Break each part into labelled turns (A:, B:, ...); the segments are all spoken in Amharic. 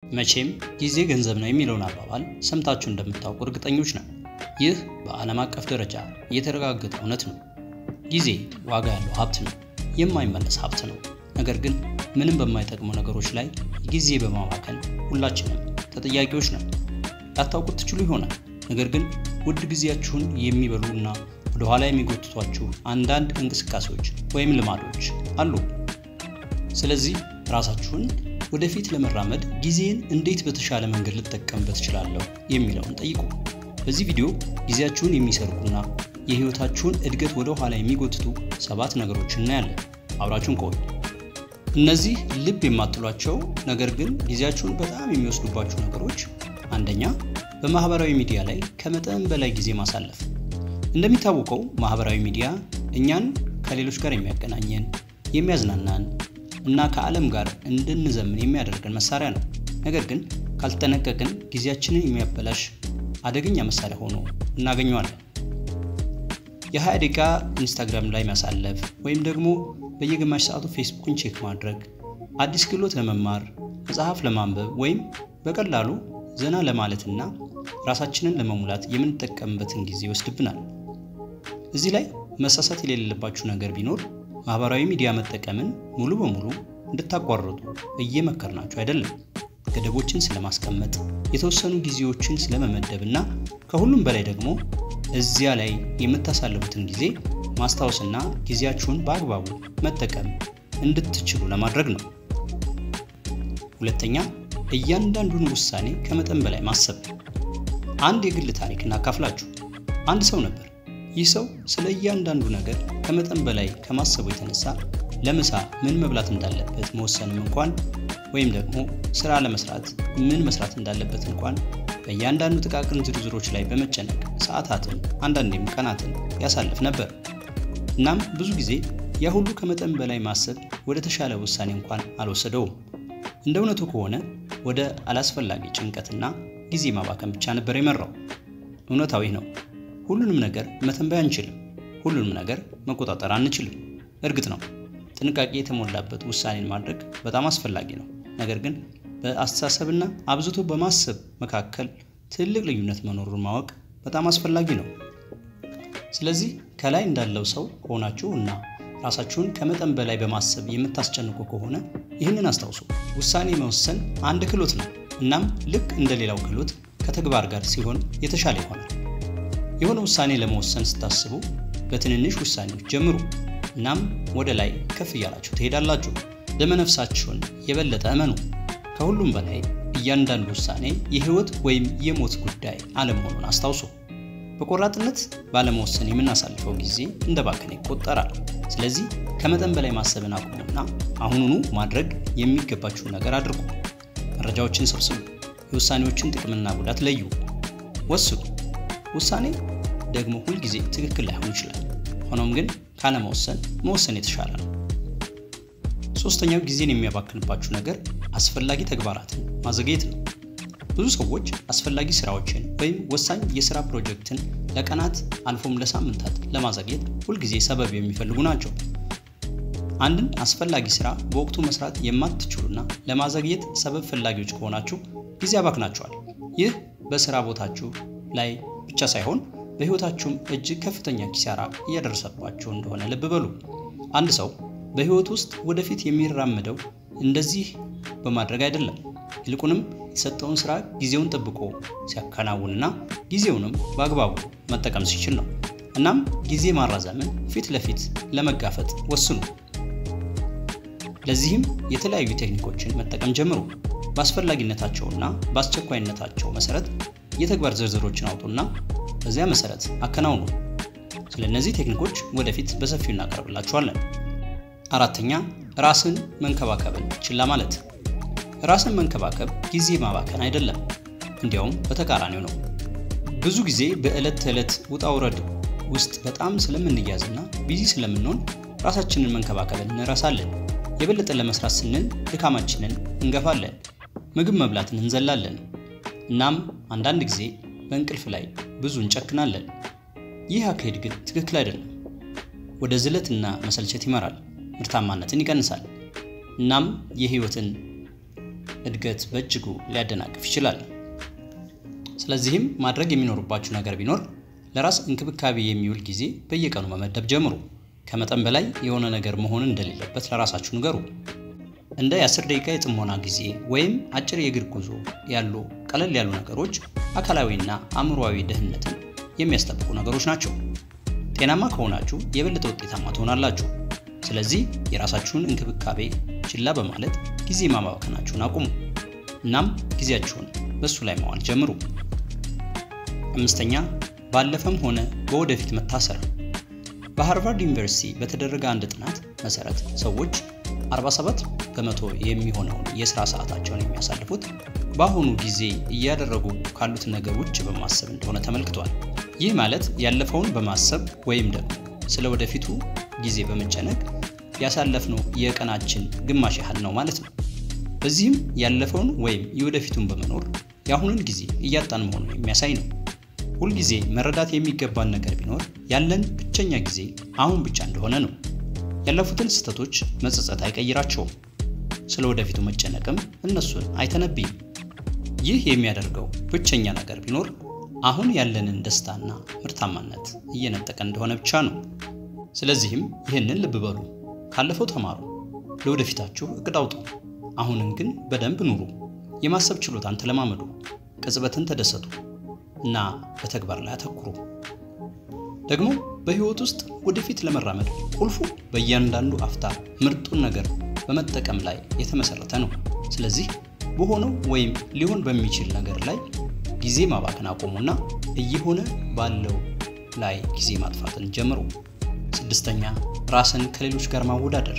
A: መቼም ጊዜ ገንዘብ ነው የሚለውን አባባል ሰምታችሁ እንደምታውቁ እርግጠኞች ነን። ይህ በዓለም አቀፍ ደረጃ የተረጋገጠ እውነት ነው። ጊዜ ዋጋ ያለው ሀብት ነው፣ የማይመለስ ሀብት ነው። ነገር ግን ምንም በማይጠቅሙ ነገሮች ላይ ጊዜ በማባከን ሁላችንም ተጠያቂዎች ነን። ላታውቁት ትችሉ ይሆናል። ነገር ግን ውድ ጊዜያችሁን የሚበሉ እና ወደ ኋላ የሚጎትቷችሁ አንዳንድ እንቅስቃሴዎች ወይም ልማዶች አሉ። ስለዚህ ራሳችሁን ወደፊት ለመራመድ ጊዜን እንዴት በተሻለ መንገድ ልጠቀምበት እችላለሁ የሚለውን ጠይቁ። በዚህ ቪዲዮ ጊዜያችሁን የሚሰርቁና የህይወታችሁን እድገት ወደ ኋላ የሚጎትቱ ሰባት ነገሮች እናያለን። አብራችሁን ቆዩ። እነዚህ ልብ የማትሏቸው ነገር ግን ጊዜያችሁን በጣም የሚወስዱባችሁ ነገሮች፣ አንደኛ በማህበራዊ ሚዲያ ላይ ከመጠን በላይ ጊዜ ማሳለፍ። እንደሚታወቀው ማህበራዊ ሚዲያ እኛን ከሌሎች ጋር የሚያገናኘን የሚያዝናናን እና ከዓለም ጋር እንድንዘምን የሚያደርገን መሳሪያ ነው። ነገር ግን ካልተጠነቀቅን ጊዜያችንን የሚያበላሽ አደገኛ መሳሪያ ሆኖ እናገኘዋለን። የ20 ደቂቃ ኢንስታግራም ላይ ማሳለፍ ወይም ደግሞ በየግማሽ ሰዓቱ ፌስቡክን ቼክ ማድረግ አዲስ ክህሎት ለመማር መጽሐፍ ለማንበብ ወይም በቀላሉ ዘና ለማለትና ራሳችንን ለመሙላት የምንጠቀምበትን ጊዜ ይወስድብናል። እዚህ ላይ መሳሳት የሌለባችሁ ነገር ቢኖር ማህበራዊ ሚዲያ መጠቀምን ሙሉ በሙሉ እንድታቋርጡ እየመከርናችሁ አይደለም። ገደቦችን ስለማስቀመጥ፣ የተወሰኑ ጊዜዎችን ስለመመደብ እና ከሁሉም በላይ ደግሞ እዚያ ላይ የምታሳልፉትን ጊዜ ማስታወስና ጊዜያችሁን በአግባቡ መጠቀም እንድትችሉ ለማድረግ ነው። ሁለተኛ፣ እያንዳንዱን ውሳኔ ከመጠን በላይ ማሰብ። አንድ የግል ታሪክ እናካፍላችሁ። አንድ ሰው ነበር። ይህ ሰው ስለ እያንዳንዱ ነገር ከመጠን በላይ ከማሰቡ የተነሳ ለምሳ ምን መብላት እንዳለበት መወሰንም እንኳን ወይም ደግሞ ስራ ለመስራት ምን መስራት እንዳለበት እንኳን በእያንዳንዱ ጥቃቅን ዝርዝሮች ላይ በመጨነቅ ሰዓታትን አንዳንዴም ቀናትን ያሳልፍ ነበር። እናም ብዙ ጊዜ ያ ሁሉ ከመጠን በላይ ማሰብ ወደ ተሻለ ውሳኔ እንኳን አልወሰደውም። እንደ እውነቱ ከሆነ ወደ አላስፈላጊ ጭንቀትና ጊዜ ማባከን ብቻ ነበር የመራው። እውነታዊ ነው። ሁሉንም ነገር መተንበይ አንችልም። ሁሉንም ነገር መቆጣጠር አንችልም። እርግጥ ነው ጥንቃቄ የተሞላበት ውሳኔን ማድረግ በጣም አስፈላጊ ነው። ነገር ግን በአስተሳሰብና አብዝቶ በማሰብ መካከል ትልቅ ልዩነት መኖሩን ማወቅ በጣም አስፈላጊ ነው። ስለዚህ ከላይ እንዳለው ሰው ከሆናችሁ እና ራሳችሁን ከመጠን በላይ በማሰብ የምታስጨንቁ ከሆነ ይህንን አስታውሱ። ውሳኔ መወሰን አንድ ክህሎት ነው። እናም ልክ እንደ ሌላው ክህሎት ከተግባር ጋር ሲሆን የተሻለ ይሆናል። የሆነ ውሳኔ ለመወሰን ስታስቡ በትንንሽ ውሳኔዎች ጀምሩ። እናም ወደ ላይ ከፍ እያላችሁ ትሄዳላችሁ። ደመነፍሳችሁን የበለጠ እመኑ። ከሁሉም በላይ እያንዳንዱ ውሳኔ የህይወት ወይም የሞት ጉዳይ አለመሆኑን አስታውሱ። በቆራጥነት ባለመወሰን የምናሳልፈው ጊዜ እንደ ባከነ ይቆጠራል። ስለዚህ ከመጠን በላይ ማሰብን አቁሙና አሁኑኑ ማድረግ የሚገባችሁን ነገር አድርጉ። መረጃዎችን ሰብስቡ። የውሳኔዎችን ጥቅምና ጉዳት ለዩ። ወስኑ። ውሳኔ ደግሞ ሁልጊዜ ትክክል ላይሆን ይችላል። ሆኖም ግን ካለመወሰን መወሰን የተሻለ ነው። ሶስተኛው ጊዜን የሚያባክንባችሁ ነገር አስፈላጊ ተግባራትን ማዘግየት ነው። ብዙ ሰዎች አስፈላጊ ስራዎችን ወይም ወሳኝ የስራ ፕሮጀክትን ለቀናት አልፎም ለሳምንታት ለማዘግየት ሁልጊዜ ሰበብ የሚፈልጉ ናቸው። አንድን አስፈላጊ ስራ በወቅቱ መስራት የማትችሉና ለማዘግየት ሰበብ ፈላጊዎች ከሆናችሁ ጊዜ ያባክናችኋል። ይህ በስራ ቦታችሁ ላይ ብቻ ሳይሆን በህይወታችሁም እጅግ ከፍተኛ ኪሳራ እያደረሰባችሁ እንደሆነ ልብ በሉ። አንድ ሰው በህይወት ውስጥ ወደፊት የሚራመደው እንደዚህ በማድረግ አይደለም። ይልቁንም የተሰጠውን ስራ ጊዜውን ጠብቆ ሲያከናውንና ጊዜውንም በአግባቡ መጠቀም ሲችል ነው። እናም ጊዜ ማራዘምን ፊት ለፊት ለመጋፈጥ ወስኑ። ለዚህም የተለያዩ ቴክኒኮችን መጠቀም ጀምሩ። በአስፈላጊነታቸውና በአስቸኳይነታቸው መሰረት የተግባር ዝርዝሮችን አውጡና በዚያ መሰረት አከናውኑ። ስለ እነዚህ ቴክኒኮች ወደፊት በሰፊው እናቀርብላችኋለን። አራተኛ ራስን መንከባከብን ችላ ማለት። ራስን መንከባከብ ጊዜ ማባከን አይደለም፣ እንዲያውም በተቃራኒው ነው። ብዙ ጊዜ በዕለት ተዕለት ውጣ ውረድ ውስጥ በጣም ስለምንያዝና ቢዚ ስለምንሆን ራሳችንን መንከባከብን እንረሳለን። የበለጠ ለመስራት ስንል ድካማችንን እንገፋለን፣ ምግብ መብላትን እንዘላለን። እናም አንዳንድ ጊዜ በእንቅልፍ ላይ ብዙ እንጨክናለን። ይህ አካሄድ ግን ትክክል አይደለም። ወደ ዝለትና መሰልቸት ይመራል፣ ምርታማነትን ይቀንሳል። እናም የህይወትን እድገት በእጅጉ ሊያደናቅፍ ይችላል። ስለዚህም ማድረግ የሚኖርባችሁ ነገር ቢኖር ለራስ እንክብካቤ የሚውል ጊዜ በየቀኑ መመደብ ጀምሩ። ከመጠን በላይ የሆነ ነገር መሆን እንደሌለበት ለራሳችሁ ንገሩ። እንደ የ10 ደቂቃ የጥሞና ጊዜ ወይም አጭር የእግር ጉዞ ያሉ ቀለል ያሉ ነገሮች አካላዊና አእምሮአዊ ደህንነትን የሚያስጠብቁ ነገሮች ናቸው። ጤናማ ከሆናችሁ የበለጠ ውጤታማ ትሆናላችሁ። ስለዚህ የራሳችሁን እንክብካቤ ችላ በማለት ጊዜ ማባከናችሁን አቁሙ። እናም ጊዜያችሁን በእሱ ላይ መዋል ጀምሩ። አምስተኛ ባለፈም ሆነ በወደፊት መታሰር። በሃርቫርድ ዩኒቨርሲቲ በተደረገ አንድ ጥናት መሰረት ሰዎች 47 በመቶ የሚሆነውን የሥራ ሰዓታቸውን የሚያሳልፉት በአሁኑ ጊዜ እያደረጉ ካሉት ነገር ውጭ በማሰብ እንደሆነ ተመልክቷል። ይህ ማለት ያለፈውን በማሰብ ወይም ደግሞ ስለ ወደፊቱ ጊዜ በመጨነቅ ያሳለፍነው የቀናችን ግማሽ ያህል ነው ማለት ነው። በዚህም ያለፈውን ወይም የወደፊቱን በመኖር የአሁኑን ጊዜ እያጣን መሆኑን የሚያሳይ ነው። ሁልጊዜ መረዳት የሚገባን ነገር ቢኖር ያለን ብቸኛ ጊዜ አሁን ብቻ እንደሆነ ነው። ያለፉትን ስህተቶች መጸጸት አይቀይራቸውም። ስለ ወደፊቱ መጨነቅም እነሱን አይተነብይም። ይህ የሚያደርገው ብቸኛ ነገር ቢኖር አሁን ያለንን ደስታና ምርታማነት እየነጠቀ እንደሆነ ብቻ ነው። ስለዚህም ይህንን ልብ በሉ፣ ካለፈው ተማሩ፣ ለወደፊታችሁ እቅድ አውጡ። አሁንን ግን በደንብ ኑሩ። የማሰብ ችሎታን ተለማመዱ፣ ቅጽበትን ተደሰቱ እና በተግባር ላይ አተኩሩ። ደግሞ በህይወት ውስጥ ወደፊት ለመራመድ ቁልፉ በእያንዳንዱ አፍታ ምርጡን ነገር በመጠቀም ላይ የተመሰረተ ነው። ስለዚህ በሆነው ወይም ሊሆን በሚችል ነገር ላይ ጊዜ ማባከን አቆሙና እየሆነ ባለው ላይ ጊዜ ማጥፋትን ጀምሩ። ስድስተኛ ራስን ከሌሎች ጋር ማወዳደር።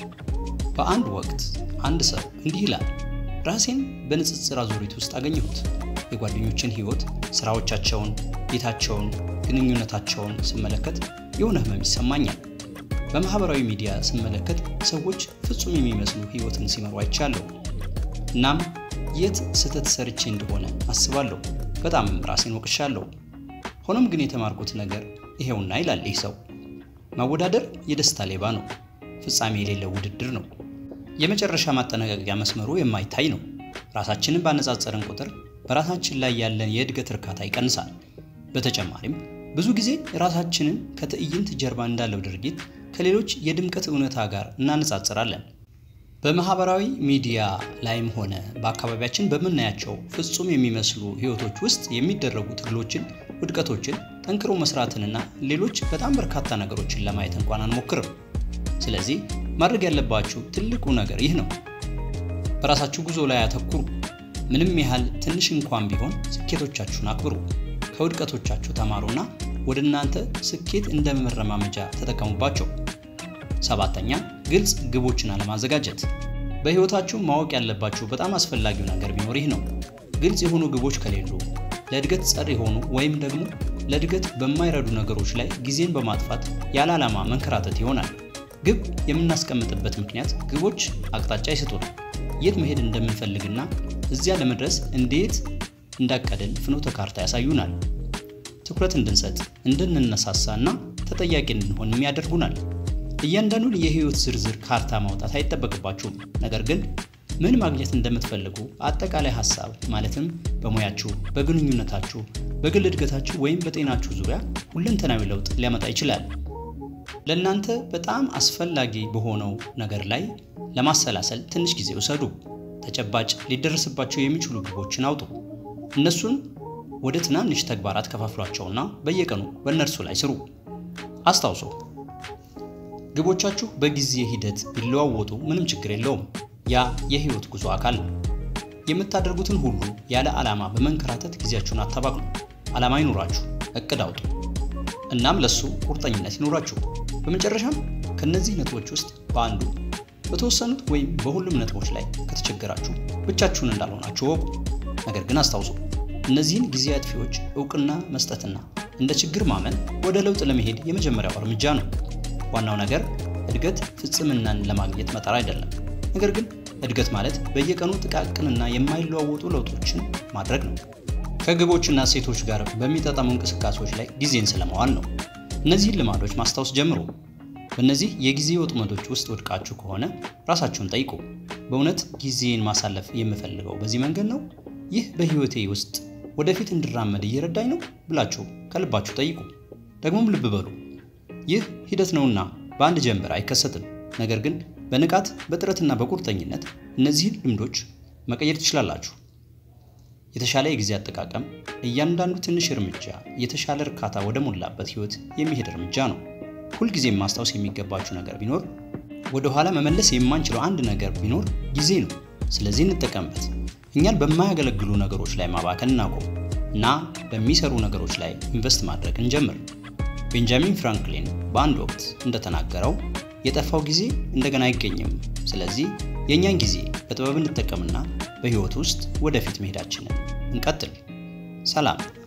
A: በአንድ ወቅት አንድ ሰው እንዲህ ይላል፣ ራሴን በንጽጽር አዙሪት ውስጥ አገኘሁት። የጓደኞችን ህይወት፣ ስራዎቻቸውን፣ ቤታቸውን፣ ግንኙነታቸውን ስመለከት የሆነ ህመም ይሰማኛል። በማህበራዊ ሚዲያ ስመለከት ሰዎች ፍጹም የሚመስሉ ህይወትን ሲመሩ አይቻለሁ። እናም የት ስህተት ሰርቼ እንደሆነ አስባለሁ። በጣምም ራሴን ወቅሻለሁ። ሆኖም ግን የተማርኩት ነገር ይሄውና ይላል ይህ ሰው፣ ማወዳደር የደስታ ሌባ ነው። ፍጻሜ የሌለው ውድድር ነው። የመጨረሻ ማጠናቀቂያ መስመሩ የማይታይ ነው። ራሳችንን ባነጻጸርን ቁጥር በራሳችን ላይ ያለን የእድገት እርካታ ይቀንሳል። በተጨማሪም ብዙ ጊዜ ራሳችንን ከትዕይንት ጀርባ እንዳለው ድርጊት ከሌሎች የድምቀት እውነታ ጋር እናነጻጽራለን። በማህበራዊ ሚዲያ ላይም ሆነ በአካባቢያችን በምናያቸው ፍጹም የሚመስሉ ህይወቶች ውስጥ የሚደረጉ ትግሎችን፣ ውድቀቶችን፣ ጠንክሮ መስራትንና ሌሎች በጣም በርካታ ነገሮችን ለማየት እንኳን አንሞክርም። ስለዚህ ማድረግ ያለባችሁ ትልቁ ነገር ይህ ነው። በራሳችሁ ጉዞ ላይ አተኩሩ። ምንም ያህል ትንሽ እንኳን ቢሆን ስኬቶቻችሁን አክብሩ። ከውድቀቶቻችሁ ተማሩና ወደ እናንተ ስኬት እንደ መረማመጃ ተጠቀሙባቸው። ሰባተኛ ግልጽ ግቦችን አለማዘጋጀት። በህይወታችሁ ማወቅ ያለባችሁ በጣም አስፈላጊው ነገር ቢኖር ይህ ነው። ግልጽ የሆኑ ግቦች ከሌሉ ለእድገት ጸር የሆኑ ወይም ደግሞ ለእድገት በማይረዱ ነገሮች ላይ ጊዜን በማጥፋት ያለ ዓላማ መንከራተት ይሆናል። ግብ የምናስቀምጥበት ምክንያት ግቦች አቅጣጫ ይሰጡናል። የት መሄድ እንደምንፈልግና እዚያ ለመድረስ እንዴት እንዳቀድን ፍኖተ ካርታ ያሳዩናል። ትኩረት እንድንሰጥ፣ እንድንነሳሳ እና ተጠያቂ እንድንሆንም ያደርጉናል። እያንዳንዱን የህይወት ዝርዝር ካርታ ማውጣት አይጠበቅባችሁም። ነገር ግን ምን ማግኘት እንደምትፈልጉ አጠቃላይ ሀሳብ ማለትም በሙያችሁ፣ በግንኙነታችሁ፣ በግል እድገታችሁ ወይም በጤናችሁ ዙሪያ ሁለንተናዊ ለውጥ ሊያመጣ ይችላል። ለእናንተ በጣም አስፈላጊ በሆነው ነገር ላይ ለማሰላሰል ትንሽ ጊዜ ውሰዱ። ተጨባጭ ሊደረስባቸው የሚችሉ ግቦችን አውጡ። እነሱን ወደ ትናንሽ ተግባራት ከፋፍሏቸውና በየቀኑ በእነርሱ ላይ ስሩ። አስታውሶ ግቦቻችሁ በጊዜ ሂደት ቢለዋወጡ ምንም ችግር የለውም። ያ የህይወት ጉዞ አካል ነው። የምታደርጉትን ሁሉ ያለ ዓላማ በመንከራተት ጊዜያችሁን አታባክኑ። ዓላማ ይኑራችሁ፣ እቅድ አውጡ፣ እናም ለሱ ቁርጠኝነት ይኑራችሁ። በመጨረሻም ከነዚህ ነጥቦች ውስጥ በአንዱ በተወሰኑት ወይም በሁሉም ነጥቦች ላይ ከተቸገራችሁ ብቻችሁን እንዳልሆናችሁ ወቁ። ነገር ግን አስታውሱ እነዚህን ጊዜ አጥፊዎች እውቅና መስጠትና እንደ ችግር ማመን ወደ ለውጥ ለመሄድ የመጀመሪያው እርምጃ ነው። ዋናው ነገር እድገት ፍጽምናን ለማግኘት መጣር አይደለም። ነገር ግን እድገት ማለት በየቀኑ ጥቃቅንና የማይለዋወጡ ለውጦችን ማድረግ ነው። ከግቦችና እሴቶች ጋር በሚጠጠሙ እንቅስቃሴዎች ላይ ጊዜን ስለመዋል ነው። እነዚህን ልማዶች ማስታወስ ጀምሩ። በእነዚህ የጊዜ ወጥመዶች ውስጥ ወድቃችሁ ከሆነ ራሳችሁን ጠይቁ። በእውነት ጊዜን ማሳለፍ የምፈልገው በዚህ መንገድ ነው? ይህ በህይወቴ ውስጥ ወደፊት እንድራመድ እየረዳኝ ነው ብላችሁ ከልባችሁ ጠይቁ። ደግሞም ልብ በሉ፣ ይህ ሂደት ነውና በአንድ ጀንበር አይከሰትም። ነገር ግን በንቃት በጥረትና በቁርጠኝነት እነዚህን ልምዶች መቀየር ትችላላችሁ። የተሻለ የጊዜ አጠቃቀም እያንዳንዱ ትንሽ እርምጃ የተሻለ እርካታ ወደ ሞላበት ህይወት የሚሄድ እርምጃ ነው። ሁልጊዜም ማስታወስ የሚገባችሁ ነገር ቢኖር ወደ ኋላ መመለስ የማንችለው አንድ ነገር ቢኖር ጊዜ ነው። ስለዚህ እንጠቀምበት። እኛን በማያገለግሉ ነገሮች ላይ ማባከን እናቆም እና በሚሰሩ ነገሮች ላይ ኢንቨስት ማድረግ እንጀምር። ቤንጃሚን ፍራንክሊን በአንድ ወቅት እንደተናገረው የጠፋው ጊዜ እንደገና አይገኝም። ስለዚህ የእኛን ጊዜ በጥበብ እንጠቀምና በህይወት ውስጥ ወደፊት መሄዳችንን እንቀጥል። ሰላም።